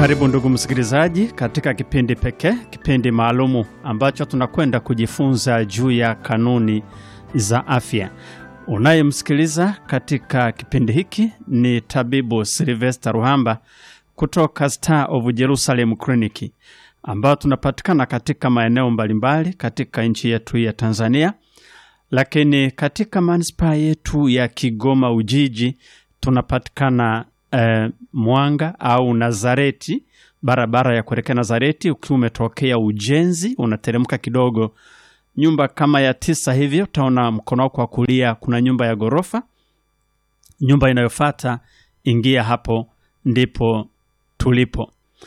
Karibu ndugu msikilizaji, katika kipindi pekee, kipindi maalumu ambacho tunakwenda kujifunza juu ya kanuni za afya. Unayemsikiliza katika kipindi hiki ni tabibu Silvester Ruhamba kutoka Star of Jerusalem Clinic, ambao tunapatikana katika maeneo mbalimbali katika nchi yetu ya Tanzania, lakini katika manispaa yetu ya Kigoma Ujiji tunapatikana eh, Mwanga au Nazareti, barabara ya kuelekea Nazareti. Ukiwa umetokea ujenzi, unateremka kidogo, nyumba kama ya tisa hivyo, utaona mkono wako wa kulia kuna nyumba ya ghorofa. Nyumba inayofuata ingia hapo, ndipo tulipo.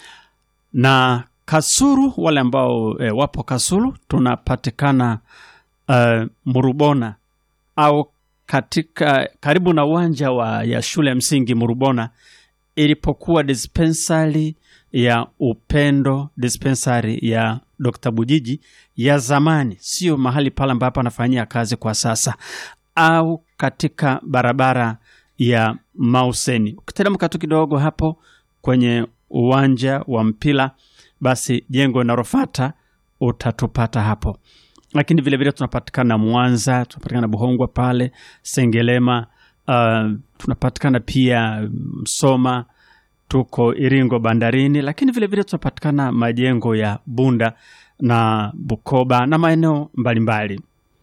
Na Kasulu, wale ambao eh, wapo Kasulu, tunapatikana eh, Murubona au katika karibu na uwanja wa ya shule ya msingi Murubona ilipokuwa dispensari ya Upendo, dispensari ya Dr. Bujiji ya zamani, sio mahali pale ambapo anafanyia kazi kwa sasa, au katika barabara ya Mauseni. Ukiteremka tu kidogo hapo kwenye uwanja wa mpira, basi jengo linalofuata utatupata hapo lakini vilevile tunapatikana Mwanza, tunapatikana Buhongwa pale Sengelema, uh, tunapatikana pia Msoma, tuko Iringo bandarini, lakini vilevile tunapatikana majengo ya Bunda na Bukoba na maeneo mbalimbali.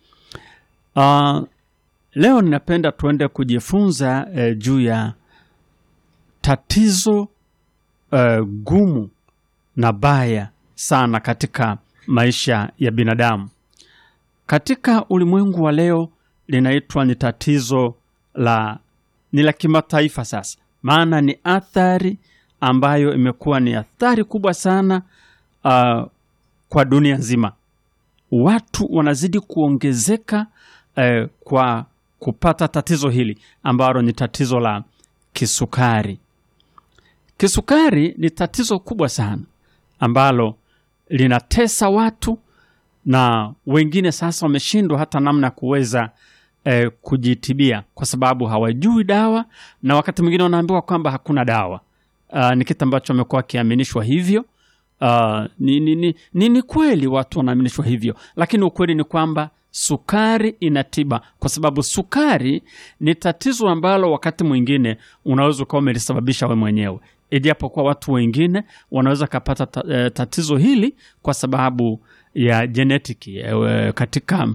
Uh, leo ninapenda tuende kujifunza eh, juu ya tatizo eh, gumu na baya sana katika maisha ya binadamu katika ulimwengu wa leo linaitwa ni tatizo la ni la kimataifa sasa, maana ni athari ambayo imekuwa ni athari kubwa sana uh, kwa dunia nzima. Watu wanazidi kuongezeka uh, kwa kupata tatizo hili ambalo ni tatizo la kisukari. Kisukari ni tatizo kubwa sana ambalo linatesa watu na wengine sasa wameshindwa hata namna ya kuweza eh, kujitibia kwa sababu hawajui dawa, na wakati mwingine wanaambiwa kwamba hakuna dawa. Uh, ni kitu ambacho wamekuwa wakiaminishwa hivyo. Uh, ni, ni, ni, ni, ni kweli watu wanaaminishwa hivyo, lakini ukweli ni kwamba sukari ina tiba, kwa sababu sukari ni tatizo ambalo wakati mwingine unaweza ukawa umelisababisha we mwenyewe, ijapokuwa watu wengine wanaweza kapata ta, eh, tatizo hili kwa sababu ya jenetiki eh, katika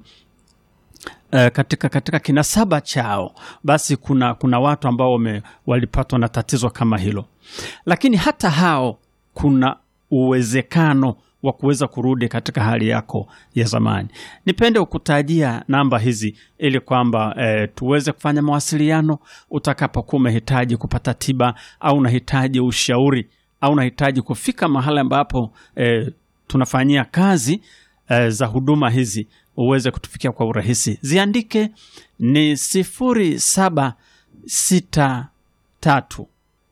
eh, katika katika kinasaba chao, basi kuna kuna watu ambao wame, walipatwa na tatizo kama hilo, lakini hata hao kuna uwezekano wa kuweza kurudi katika hali yako ya zamani. Nipende kukutajia namba hizi ili kwamba eh, tuweze kufanya mawasiliano utakapokuwa umehitaji kupata tiba au unahitaji ushauri au unahitaji kufika mahali ambapo eh, tunafanyia kazi eh, za huduma hizi uweze kutufikia kwa urahisi. Ziandike ni sifuri saba sita tatu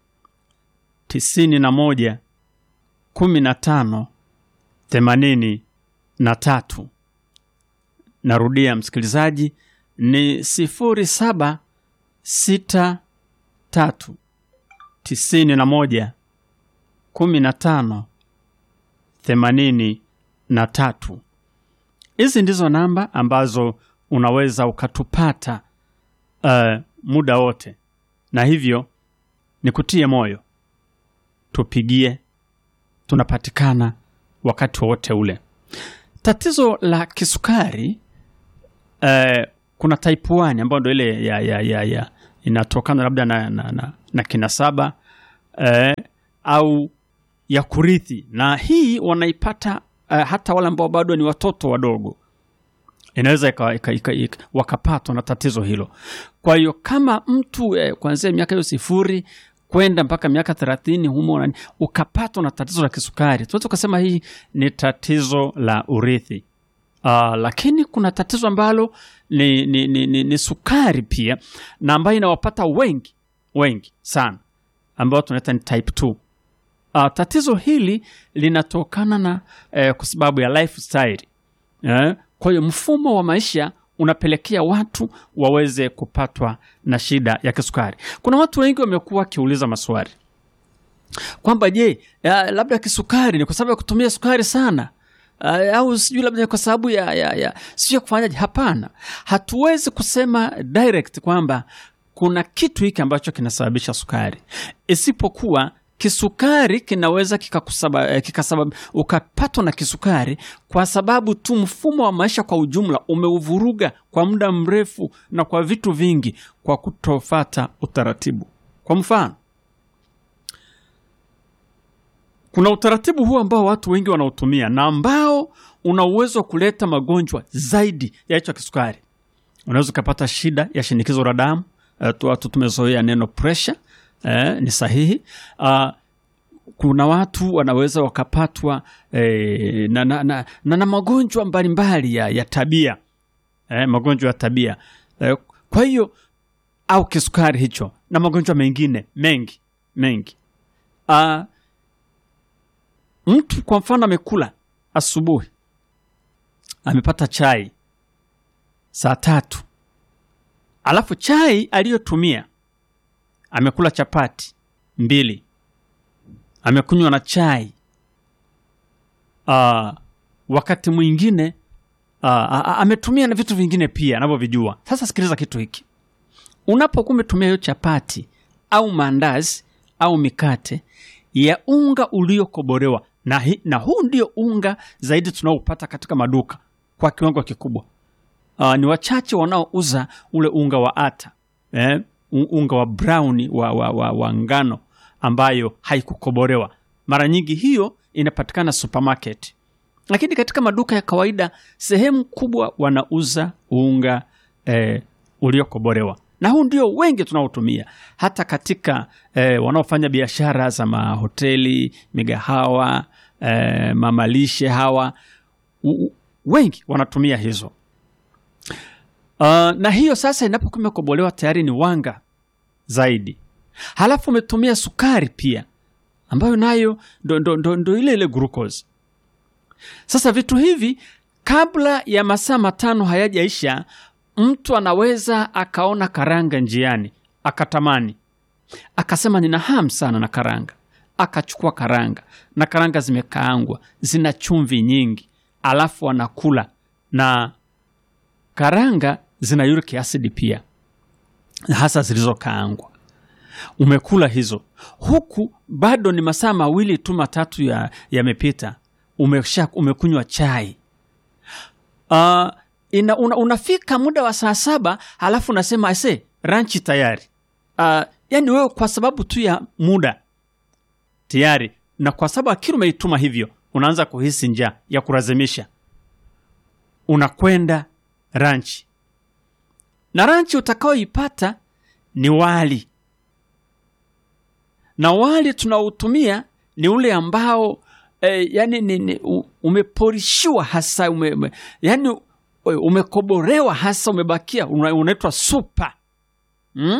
tisini na moja kumi na tano themanini na tatu. Narudia msikilizaji, ni sifuri saba sita tatu tisini na moja kumi na tano themanini na tatu. Hizi ndizo namba ambazo unaweza ukatupata uh, muda wote, na hivyo nikutie moyo, tupigie, tunapatikana wakati wowote ule. Tatizo la kisukari uh, kuna type 1 ambayo ndo ile ya, ya, ya, ya inatokana labda na, na, na, na kinasaba uh, au ya kurithi, na hii wanaipata uh, hata wale ambao bado ni watoto wadogo, inaweza wakapatwa na tatizo hilo. Kwa hiyo kama mtu eh, kuanzia miaka hiyo sifuri kwenda mpaka miaka thelathini humo nani ukapatwa na tatizo la kisukari, tunaweza ukasema hii ni tatizo la urithi. Uh, lakini kuna tatizo ambalo ni, ni, ni, ni, ni sukari pia na ambayo inawapata wengi wengi sana ambao tunaita ni type 2. Uh, tatizo hili linatokana na eh, kwa sababu ya lifestyle eh, kwa hiyo mfumo wa maisha unapelekea watu waweze kupatwa na shida ya kisukari. Kuna watu wengi wamekuwa wakiuliza maswali kwamba je, ya, labda kisukari ni kwa sababu ya kutumia sukari sana uh, au sijui labda ni kwa sababu ya, ya, ya sijui ya kufanyaje. Hapana, hatuwezi kusema direct kwamba kuna kitu hiki ambacho kinasababisha sukari, isipokuwa kisukari kinaweza kikakusaba- eh, kikasabab- ukapatwa na kisukari kwa sababu tu mfumo wa maisha kwa ujumla umeuvuruga kwa muda mrefu na kwa vitu vingi, kwa kutofata utaratibu. Kwa mfano, kuna utaratibu huu ambao watu wengi wanautumia na ambao una uwezo wa kuleta magonjwa zaidi ya hicho kisukari. Unaweza ukapata shida ya shinikizo la damu. Eh, tu- watu tumezoea neno pressure, eh, ni sahihi. Ah, kuna watu wanaweza wakapatwa eh, na, na, na, na, na magonjwa mbalimbali ya, ya tabia eh, magonjwa ya tabia eh, kwa hiyo au kisukari hicho na magonjwa mengine mengi mengi. Ah, mtu kwa mfano amekula asubuhi, amepata chai saa tatu, alafu chai aliyotumia amekula chapati mbili, amekunywa na chai Ah, wakati mwingine ah, ah, ah, ametumia na vitu vingine pia anavyovijua. Sasa sikiliza kitu hiki, unapokuwa umetumia hiyo chapati au maandazi au mikate ya unga uliokobolewa na, hi, na huu ndio unga zaidi tunaopata katika maduka kwa kiwango kikubwa. Uh, ni wachache wanaouza ule unga wa ata eh, u- unga wa brown wa, wa, wa, wa ngano ambayo haikukobolewa. Mara nyingi hiyo inapatikana supermarket, lakini katika maduka ya kawaida sehemu kubwa wanauza unga eh, uliokobolewa na huu ndio wengi tunaotumia hata katika eh, wanaofanya biashara za mahoteli, migahawa, eh, mamalishe hawa u- u- wengi wanatumia hizo. Uh, na hiyo sasa inapokuwa imekobolewa tayari ni wanga zaidi, halafu umetumia sukari pia ambayo nayo ndo, ndo, ndo, ndo ile ile glucose. Sasa vitu hivi kabla ya masaa matano hayajaisha, mtu anaweza akaona karanga njiani akatamani, akasema nina hamu sana na karanga, akachukua karanga na karanga zimekaangwa, zina chumvi nyingi, alafu anakula na karanga zina uric acid pia, hasa zilizokaangwa. Umekula hizo huku bado ni masaa mawili tu matatu ya yamepita, umesha umekunywa chai uh, ina, una, unafika muda wa saa saba halafu unasema ase ranchi tayari. Uh, yani wewe kwa sababu tu ya muda tayari, na kwa sababu akili umeituma hivyo, unaanza kuhisi njaa ya kulazimisha, unakwenda ranchi, na ranchi utakaoipata ni wali, na wali tunaotumia ni ule ambao eh, yani ni, ni, u- umeporishiwa hasa ume, ume, yani u- umekoborewa hasa umebakia una- unaitwa supa mm?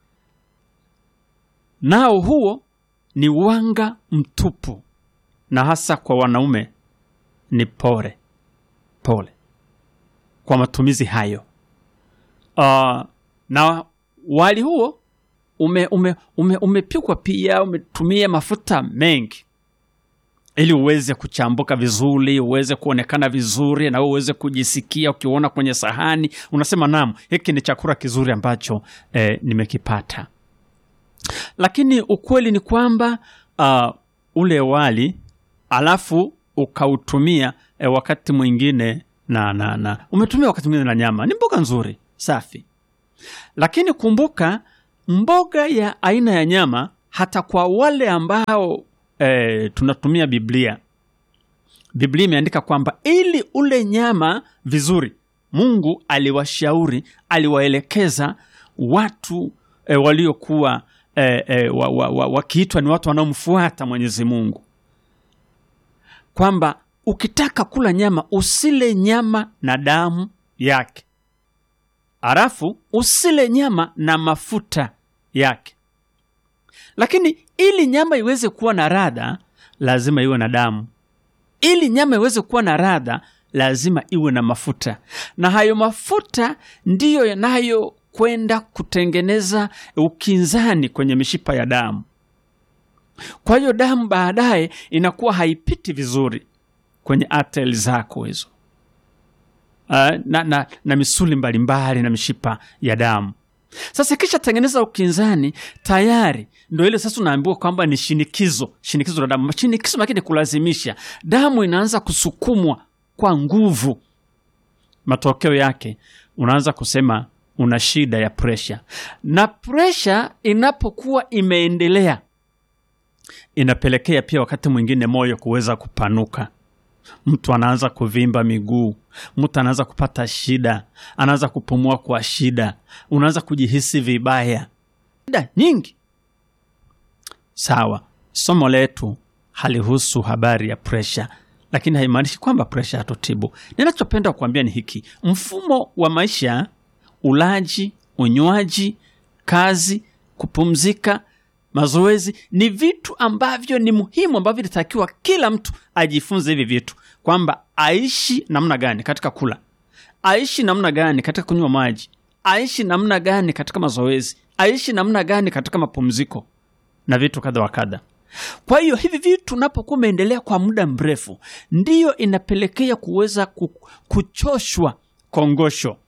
nao huo ni wanga mtupu na hasa kwa wanaume ni pole pole kwa matumizi hayo uh, na wali huo ume, ume, ume, umepikwa pia umetumia mafuta mengi ili uweze kuchambuka vizuri, uweze kuonekana vizuri, na wewe uweze kujisikia ukiona kwenye sahani, unasema naam, hiki ni chakula kizuri ambacho eh, nimekipata. Lakini ukweli ni kwamba uh, ule wali alafu ukautumia eh, wakati mwingine na, na, na umetumia wakati mwingine na nyama, ni mboga nzuri safi, lakini kumbuka mboga ya aina ya nyama, hata kwa wale ambao eh, tunatumia Biblia, Biblia imeandika kwamba ili ule nyama vizuri, Mungu aliwashauri, aliwaelekeza watu eh, waliokuwa eh, eh, wa, wa, wa, wakiitwa ni watu wanaomfuata Mwenyezi Mungu kwamba ukitaka kula nyama usile nyama na damu yake, halafu usile nyama na mafuta yake. Lakini ili nyama iweze kuwa na radha, lazima iwe na damu. Ili nyama iweze kuwa na radha, lazima iwe na mafuta, na hayo mafuta ndiyo yanayokwenda kutengeneza ukinzani kwenye mishipa ya damu. Kwa hiyo damu baadaye inakuwa haipiti vizuri kwenye ateli zako hizo uh, na, na, na misuli mbalimbali na mishipa ya damu. Sasa kisha tengeneza ukinzani tayari, ndo ile sasa unaambiwa kwamba ni shinikizo, shinikizo la damu. Shinikizo lakini kulazimisha, damu inaanza kusukumwa kwa nguvu. Matokeo yake unaanza kusema una shida ya presha, na presha inapokuwa imeendelea inapelekea pia wakati mwingine moyo kuweza kupanuka mtu anaanza kuvimba miguu, mtu anaanza kupata shida, anaanza kupumua kwa shida, unaanza kujihisi vibaya, shida nyingi. Sawa, somo letu halihusu habari ya presha, lakini haimaanishi kwamba presha hatutibu. Ninachopenda kuambia ni hiki: mfumo wa maisha, ulaji, unywaji, kazi, kupumzika mazoezi ni vitu ambavyo ni muhimu ambavyo inatakiwa kila mtu ajifunze hivi vitu, kwamba aishi namna gani katika kula, aishi namna gani katika kunywa maji, aishi namna gani katika mazoezi, aishi namna gani katika mapumziko na vitu kadha wa kadha. Kwa hiyo hivi vitu unapokuwa umeendelea kwa muda mrefu, ndiyo inapelekea kuweza ku- kuchoshwa kongosho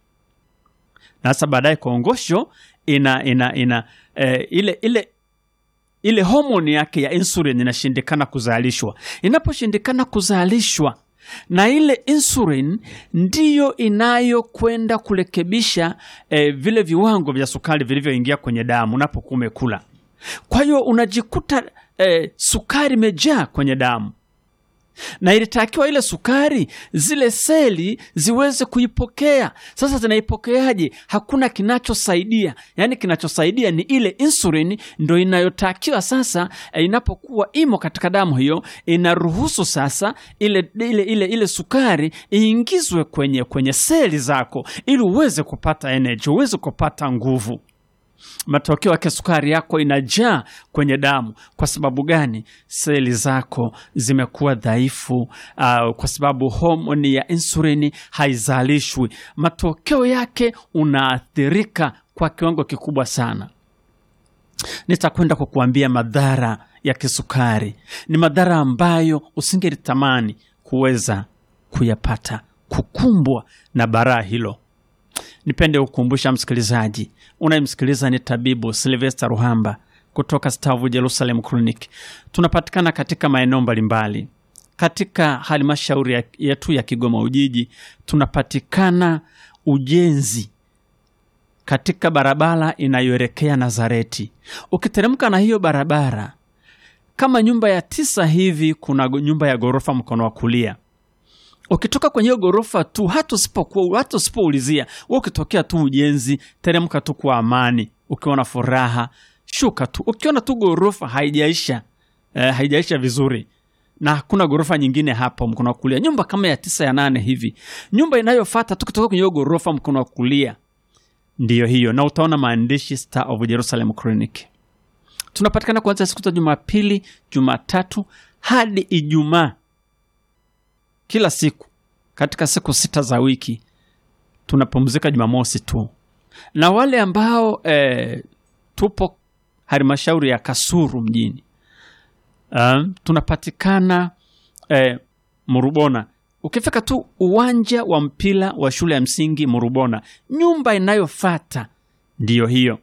na sasa baadaye kongosho ina, ina, ina eh, ile ile ile homoni yake ya insulin inashindikana kuzalishwa. Inaposhindikana kuzalishwa, na ile insulin ndiyo inayokwenda kurekebisha eh, vile viwango vya sukari vilivyoingia kwenye damu unapokuwa umekula. Kwa hiyo unajikuta eh, sukari imejaa kwenye damu na ilitakiwa ile sukari zile seli ziweze kuipokea. Sasa zinaipokeaje? Hakuna kinachosaidia, yaani kinachosaidia ni ile insulin, ndo inayotakiwa sasa. eh, Inapokuwa imo katika damu hiyo, inaruhusu sasa ile, ile, ile, ile sukari iingizwe kwenye, kwenye seli zako ili uweze kupata energy, uweze kupata nguvu matokeo yake sukari yako inajaa kwenye damu. Kwa sababu gani? Seli zako zimekuwa dhaifu, uh, kwa sababu homoni ya insulini haizalishwi. Matokeo yake unaathirika kwa kiwango kikubwa sana. Nitakwenda kukuambia madhara ya kisukari. Ni madhara ambayo usingelitamani kuweza kuyapata, kukumbwa na baraa hilo. Nipende kukumbusha msikilizaji unayemsikiliza ni tabibu Silvester Ruhamba kutoka Stavu Jerusalem Clinic. Tunapatikana katika maeneo mbalimbali katika halmashauri ya- yetu ya Kigoma Ujiji. Tunapatikana ujenzi katika barabara inayoelekea Nazareti. Ukiteremka na hiyo barabara kama nyumba ya tisa hivi, kuna go- nyumba ya ghorofa mkono wa kulia ukitoka kwenye hiyo ghorofa tu, hata usipokuwa hata usipoulizia, wewe ukitokea tu ujenzi, teremka tu kwa amani, ukiwa na furaha, shuka tu. Ukiona tu ghorofa haijaisha eh, haijaisha vizuri na hakuna ghorofa nyingine hapo mkono wa kulia, nyumba kama ya tisa ya nane hivi, nyumba inayofuata tu kutoka kwenye hiyo ghorofa mkono wa kulia ndiyo hiyo, na utaona maandishi Star of Jerusalem Clinic. Tunapatikana kuanzia siku za Jumapili, Jumatatu hadi Ijumaa kila siku katika siku sita za wiki tunapumzika Jumamosi tu, na wale ambao eh, tupo halmashauri ya Kasuru mjini um, tunapatikana eh, Murubona. Ukifika tu uwanja wa mpira wa shule ya msingi Murubona, nyumba inayofata ndiyo hiyo,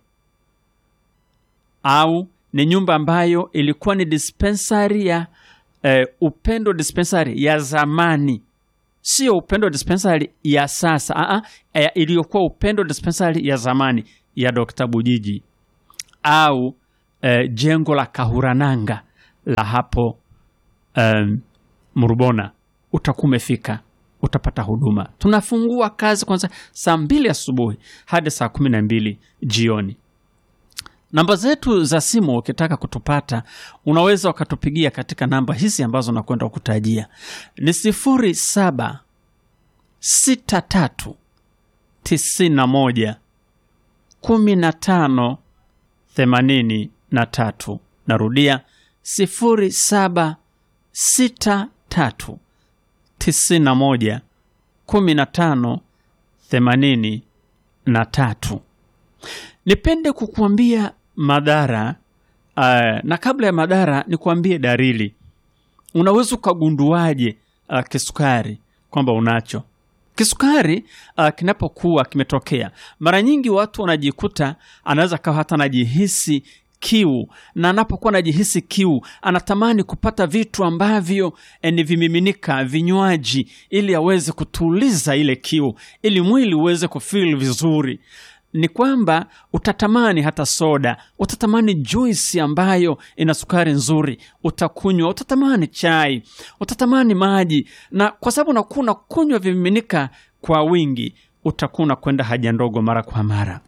au ni nyumba ambayo ilikuwa ni dispensary ya eh, Upendo dispensary ya zamani, sio Upendo dispensary ya sasa. Aa, eh, iliyokuwa Upendo dispensary ya zamani ya Dr. Bujiji au eh, jengo la Kahurananga la hapo um, Murubona, utakuwa umefika, utapata huduma. Tunafungua kazi kwanza saa mbili asubuhi hadi saa kumi na mbili jioni. Namba zetu za simu ukitaka kutupata, unaweza ukatupigia katika namba hizi ambazo nakwenda kukutajia ni sifuri saba sita tatu tisini na moja kumi na tano themanini na tatu. Narudia sifuri saba sita tatu tisini na moja kumi na tano themanini na tatu. Nipende kukuambia madhara uh, na kabla ya madhara nikuambie dalili. Unaweza ukagunduaje uh, kisukari kwamba unacho? Kisukari uh, kinapokuwa kimetokea, mara nyingi watu wanajikuta, anaweza kawa hata anajihisi kiu, na anapokuwa anajihisi kiu anatamani kupata vitu ambavyo eh, ni vimiminika, vinywaji, ili aweze kutuliza ile kiu, ili mwili uweze kufeel vizuri ni kwamba utatamani hata soda, utatamani juisi ambayo ina sukari nzuri, utakunywa, utatamani chai, utatamani maji, na kwa sababu unakuwa unakunywa vimiminika kwa wingi, utakuwa unakwenda haja ndogo mara kwa mara.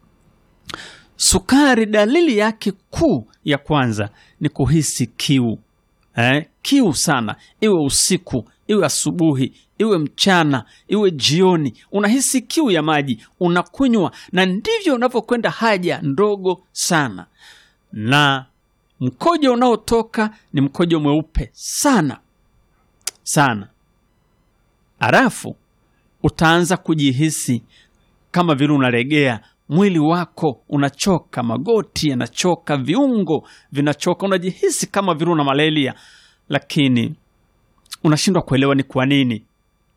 Sukari, dalili yake kuu ya kwanza ni kuhisi kiu eh, kiu sana, iwe usiku, iwe asubuhi, iwe mchana, iwe jioni, unahisi kiu ya maji, unakunywa, na ndivyo unavyokwenda haja ndogo sana, na mkojo unaotoka ni mkojo mweupe sana sana. Halafu utaanza kujihisi kama vile unalegea mwili wako unachoka, magoti yanachoka, viungo vinachoka, unajihisi kama vile una malaria, lakini unashindwa kuelewa ni kwa nini.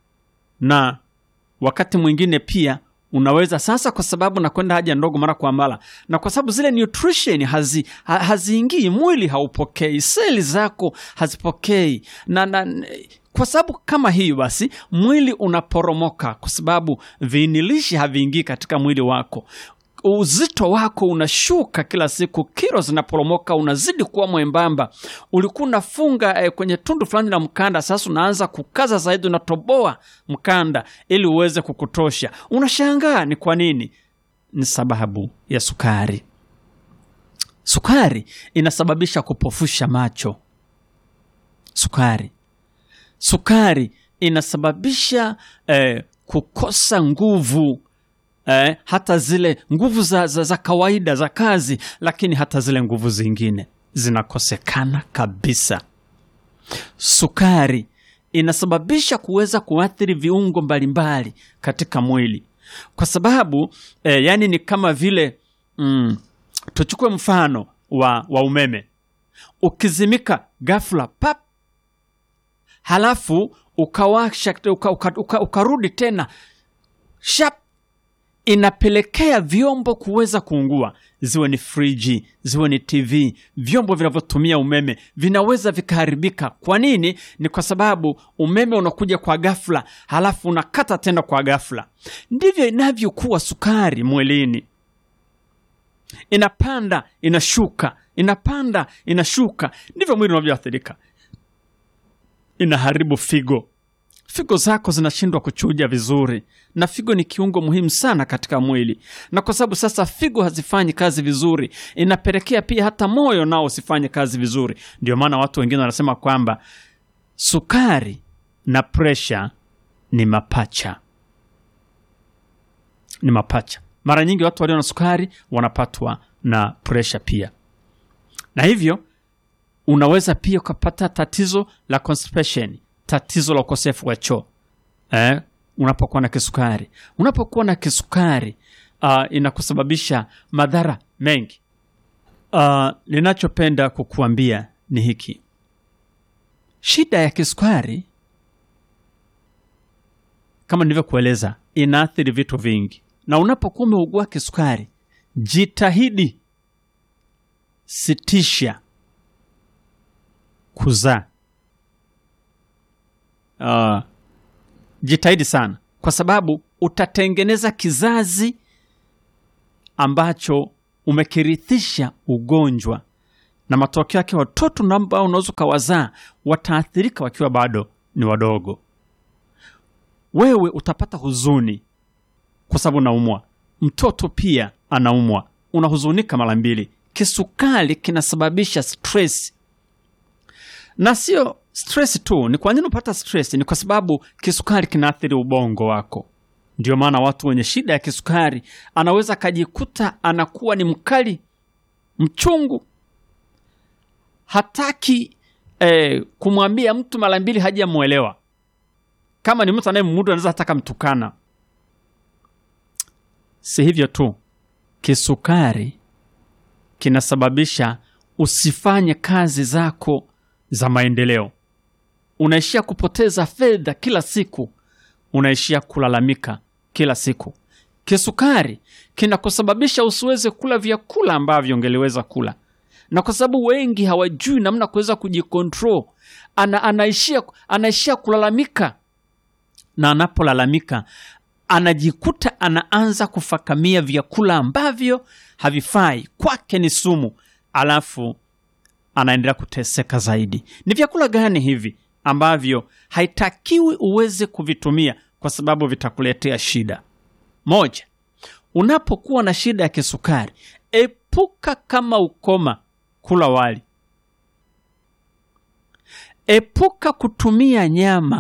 Na wakati mwingine pia unaweza sasa, kwa sababu nakwenda haja ndogo mara kwa mara, na kwa sababu zile nutrition hazi, ha, haziingii, mwili haupokei, seli zako hazipokei na, na kwa sababu kama hiyo basi mwili unaporomoka, kwa sababu viinilishi haviingii katika mwili wako. Uzito wako unashuka kila siku, kilo zinaporomoka, unazidi kuwa mwembamba. Ulikuwa unafunga eh, kwenye tundu fulani la mkanda, sasa unaanza kukaza zaidi, unatoboa mkanda ili uweze kukutosha. Unashangaa ni kwa nini? Ni sababu ya sukari. Sukari inasababisha kupofusha macho. Sukari sukari inasababisha eh, kukosa nguvu eh, hata zile nguvu za, za, za kawaida za kazi, lakini hata zile nguvu zingine zinakosekana kabisa. Sukari inasababisha kuweza kuathiri viungo mbalimbali katika mwili kwa sababu eh, yani ni kama vile mm, tuchukue mfano wa, wa umeme ukizimika ghafla pap halafu ukawasha uka, uka, uka, ukarudi tena shap, inapelekea vyombo kuweza kuungua, ziwe ni friji, ziwe ni TV, vyombo vinavyotumia umeme vinaweza vikaharibika. Kwa nini? Ni kwa sababu umeme unakuja kwa ghafla, halafu unakata tena kwa ghafla. Ndivyo inavyokuwa sukari mwilini, inapanda inashuka, inapanda inashuka, ndivyo mwili unavyoathirika inaharibu figo. Figo zako zinashindwa kuchuja vizuri, na figo ni kiungo muhimu sana katika mwili, na kwa sababu sasa figo hazifanyi kazi vizuri, inapelekea pia hata moyo nao usifanye kazi vizuri. Ndio maana watu wengine wanasema kwamba sukari na presha ni mapacha, ni mapacha. Mara nyingi watu walio na sukari wanapatwa na presha pia, na hivyo unaweza pia ukapata tatizo la constipation, tatizo la ukosefu wa choo eh, unapokuwa na kisukari. Unapokuwa na kisukari uh, inakusababisha madhara mengi. Uh, ninachopenda kukuambia ni hiki, shida ya kisukari kama nilivyokueleza, inaathiri vitu vingi, na unapokuwa umeugua kisukari, jitahidi sitisha kuzaa. Uh, jitahidi sana, kwa sababu utatengeneza kizazi ambacho umekirithisha ugonjwa, na matokeo yake watoto ambao unaweza ukawazaa wataathirika wakiwa bado ni wadogo. Wewe utapata huzuni kwa sababu unaumwa, mtoto pia anaumwa, unahuzunika mara mbili. Kisukari kinasababisha stress na sio stress tu. Ni kwa nini unapata stress? Ni kwa sababu kisukari kinaathiri ubongo wako. Ndio maana watu wenye shida ya kisukari anaweza akajikuta anakuwa ni mkali, mchungu, hataki eh, kumwambia mtu mara mbili hajamwelewa. Kama ni mtu anayemudu anaweza hataka mtukana. Si hivyo tu, kisukari kinasababisha usifanye kazi zako za maendeleo. Unaishia kupoteza fedha kila siku, unaishia kulalamika kila siku. Kisukari kinakusababisha usiweze kula vyakula ambavyo ungeliweza kula, na kwa sababu wengi hawajui namna kuweza kujikontrol, ana, anaishia, anaishia kulalamika, na anapolalamika anajikuta anaanza kufakamia vyakula ambavyo havifai kwake, ni sumu, alafu anaendelea kuteseka zaidi. Ni vyakula gani hivi ambavyo haitakiwi uweze kuvitumia kwa sababu vitakuletea shida? Moja, unapokuwa na shida ya kisukari, epuka kama ukoma kula wali. Epuka kutumia nyama.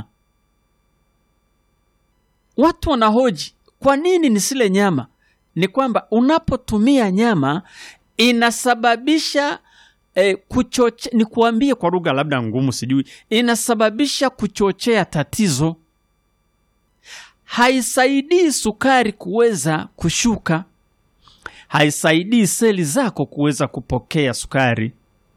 Watu wanahoji kwa nini nisile nyama? Ni kwamba unapotumia nyama inasababisha eh, kuchoche, ni kuambie kwa lugha labda ngumu, sijui, inasababisha kuchochea tatizo. Haisaidii sukari kuweza kushuka, haisaidii seli zako kuweza kupokea sukari,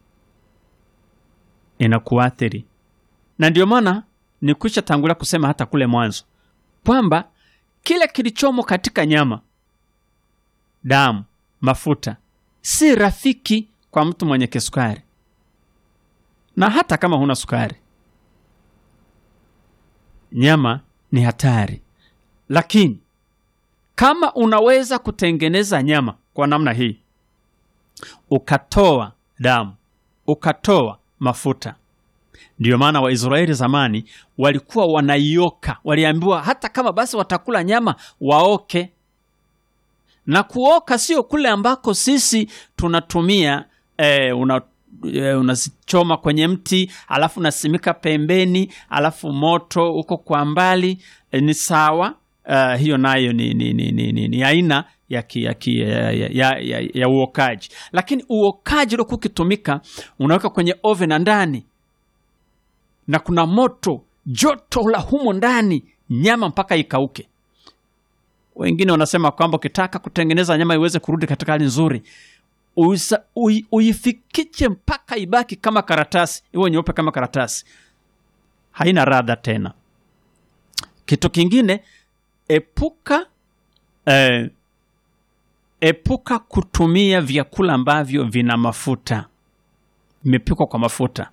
inakuathiri. Na ndio maana nikwisha tangulia kusema hata kule mwanzo kwamba kile kilichomo katika nyama, damu, mafuta si rafiki kwa mtu mwenye kisukari, na hata kama huna sukari, nyama ni hatari. Lakini kama unaweza kutengeneza nyama kwa namna hii, ukatoa damu, ukatoa mafuta Ndiyo maana Waisraeli zamani walikuwa wanaioka, waliambiwa hata kama basi watakula nyama waoke. Na kuoka sio kule ambako sisi tunatumia eh, una eh, unazichoma kwenye mti alafu unasimika pembeni alafu moto uko kwa mbali eh, ni sawa. Uh, hiyo nayo ni, ni, ni, ni, ni, ni aina ya, ki, ya, ki, ya, ya, ya, ya uokaji, lakini uokaji uliokuwa ukitumika unaweka kwenye oven ndani na kuna moto joto la humo ndani nyama mpaka ikauke. Wengine wanasema kwamba ukitaka kutengeneza nyama iweze kurudi katika hali nzuri, uisa- ui- uifikiche mpaka ibaki kama karatasi, iwe nyeupe kama karatasi, haina radha tena. Kitu kingine, epuka eh, epuka kutumia vyakula ambavyo vina mafuta, vimepikwa kwa mafuta.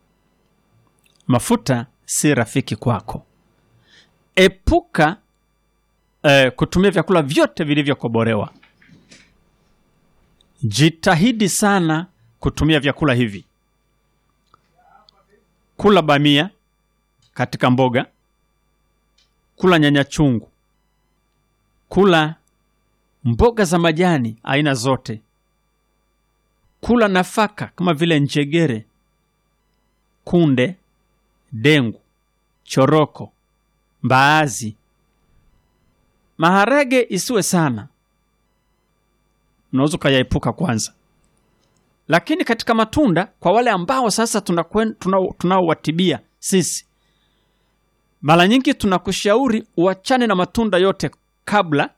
Mafuta si rafiki kwako. Epuka eh, kutumia vyakula vyote vilivyokobolewa. Jitahidi sana kutumia vyakula hivi. Kula bamia katika mboga, kula nyanya chungu, kula mboga za majani aina zote, kula nafaka kama vile njegere, kunde, dengu, choroko, mbaazi. Maharage isiwe sana, unaweza ukayaepuka kwanza. Lakini katika matunda, kwa wale ambao sasa tunakwen- tunao- tunaowatibia sisi, mara nyingi tunakushauri uachane na matunda yote kabla,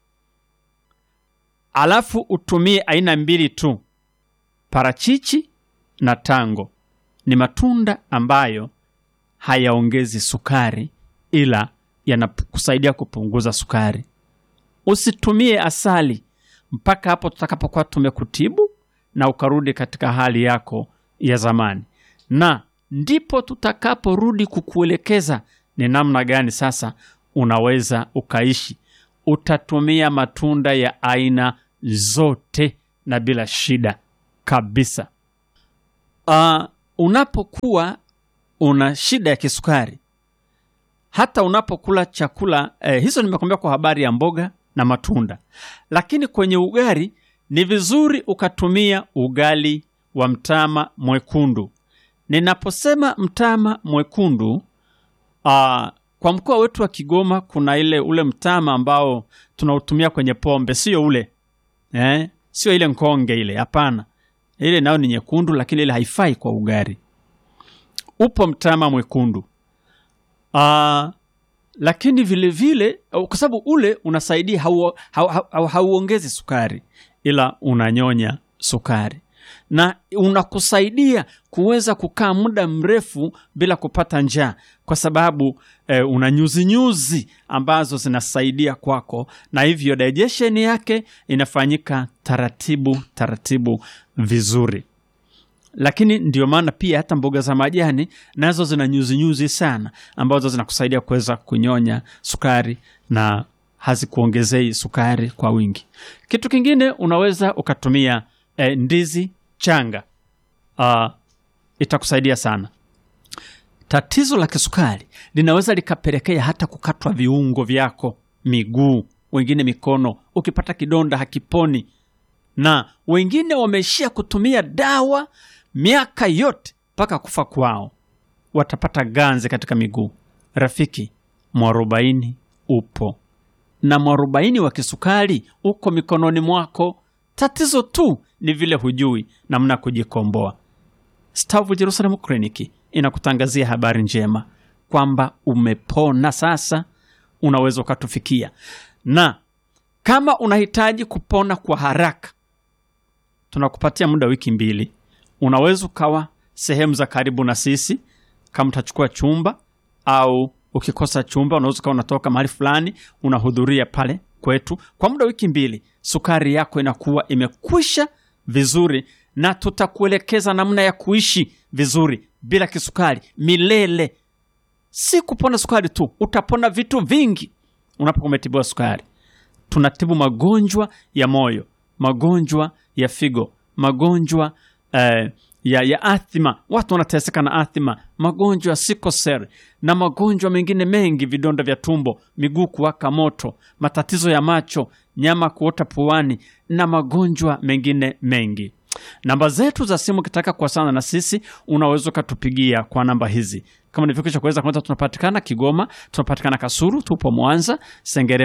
alafu utumie aina mbili tu, parachichi na tango. Ni matunda ambayo hayaongezi sukari, ila yanakusaidia kupunguza sukari. Usitumie asali mpaka hapo tutakapokuwa tumekutibu na ukarudi katika hali yako ya zamani, na ndipo tutakaporudi kukuelekeza ni namna gani sasa unaweza ukaishi. Utatumia matunda ya aina zote na bila shida kabisa. Uh, unapokuwa una shida ya kisukari, hata unapokula chakula eh, hizo nimekwambia kwa habari ya mboga na matunda, lakini kwenye ugali ni vizuri ukatumia ugali wa mtama mwekundu. Ninaposema mtama mwekundu uh, kwa mkoa wetu wa Kigoma kuna ile ule mtama ambao tunautumia kwenye pombe, sio ule eh, sio ile nkonge ile, hapana. Ile nayo ni nyekundu, lakini ile haifai kwa ugali. Upo mtama mwekundu uh, lakini vile vile kwa sababu ule unasaidia hauongezi hau, hau, hau, hauongezi sukari ila unanyonya sukari. na unakusaidia kuweza kukaa muda mrefu bila kupata njaa, kwa sababu eh, una nyuzinyuzi ambazo zinasaidia kwako, na hivyo digestion yake inafanyika taratibu taratibu vizuri lakini ndio maana pia hata mboga za majani nazo zina nyuzinyuzi sana ambazo zinakusaidia kuweza kunyonya sukari na hazikuongezei sukari kwa wingi. Kitu kingine unaweza ukatumia eh, ndizi changa. Uh, itakusaidia sana. Tatizo la kisukari linaweza likapelekea hata kukatwa viungo vyako, miguu, wengine mikono. Ukipata kidonda hakiponi, na wengine wameishia kutumia dawa miaka yote mpaka kufa kwao, watapata ganzi katika miguu. Rafiki, mwarobaini upo na mwarobaini wa kisukari uko mikononi mwako. Tatizo tu ni vile hujui namna kujikomboa. Stavu Jerusalem Clinic inakutangazia habari njema kwamba umepona sasa, unaweza ukatufikia, na kama unahitaji kupona kwa haraka, tunakupatia muda wiki mbili. Unaweza ukawa sehemu za karibu na sisi, kama utachukua chumba au ukikosa chumba, unaweza ukawa unatoka mahali fulani unahudhuria pale kwetu kwa muda wiki mbili. Sukari yako inakuwa imekwisha vizuri, na tutakuelekeza namna ya kuishi vizuri bila kisukari milele. Si kupona sukari tu, utapona vitu vingi unapokuwa umetibiwa sukari. Tunatibu magonjwa ya moyo, magonjwa ya figo, magonjwa eh, ya, ya athima. Watu wanateseka na athima, magonjwa ya sikosel na magonjwa mengine mengi, vidonda vya tumbo, miguu kuwaka moto, matatizo ya macho, nyama kuota puani na magonjwa mengine mengi. Namba zetu za simu, ukitaka kuwasiliana na sisi unaweza ukatupigia kwa namba hizi. Kama nilivyokwisha kuweza kwanza, tunapatikana Kigoma, tunapatikana Kasuru, tupo Mwanza, Sengerema